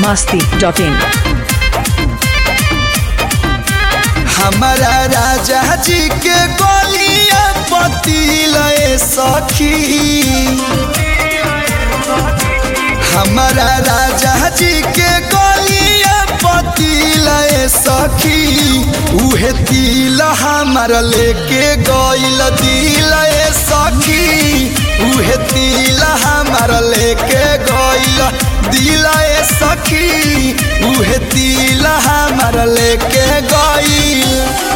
masti.in हमारा राजा जी के गोलिया पति लए सखी हमारा राजा जी के गोलिया पति लए सखी उहे तिल हमार लेके गइल दिल ए सखी उहे तिल हमार लेके गइल दिल ए सखी उहे तिल हमार लेके गइल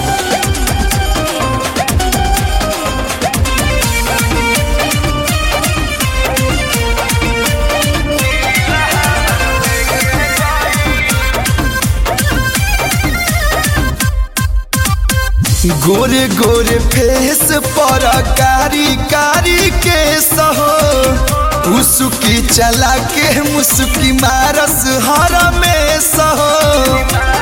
गोरे गोरे फेस पर कारी कारी के सहो उसकी चला के मुस्की मारस हर में सहो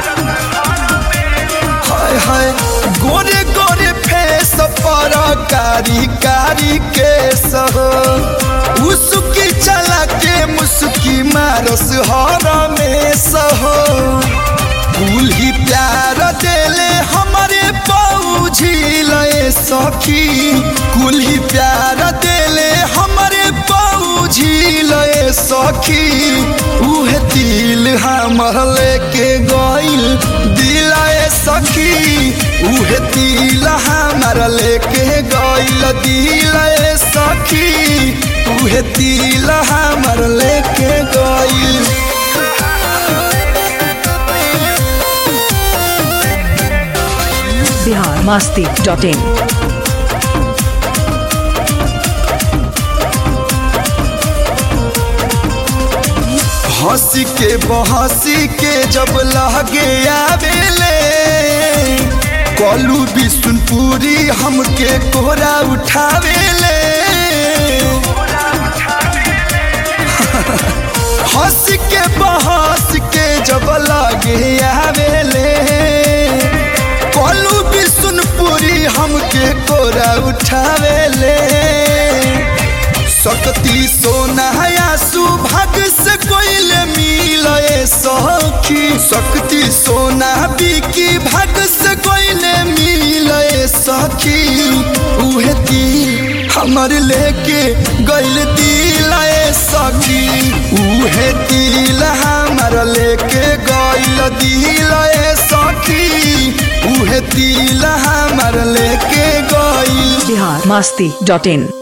हाय हाय गोरे गोरे फेस पर कारी कारी के सहो उसकी चला के मुस्की मारस हर में सहो फूल ही प्यार देले हमारे पौझी लए सखी कुल ही प्यार देले हमारे पौझी लए सखी उहे दिल हमर लेके गइल दिलाए सखी उहे दिल हमर लेके गइल दिलाए सखी उहे दिल हमर लेके गइल Bihar masti.in हंसी के बहसी के जब लगे आवेले कलू बिशुनपुरी हमके कोहरा उठावेले हंस के बहस के जब लगे आवेले कलू बिशुनपुरी हमके कोहरा उठावेले सकती सोना या सुभाग से कोइल मिले सखी सकती सोना बिकी भाग से कोइल मिले सखी उहे दिल हमर लेके गइल दिल ए सखी उहे दिल हमर लेके गइल दिल ए सखी उहे दिल हमर लेके गइल Bihar masti.in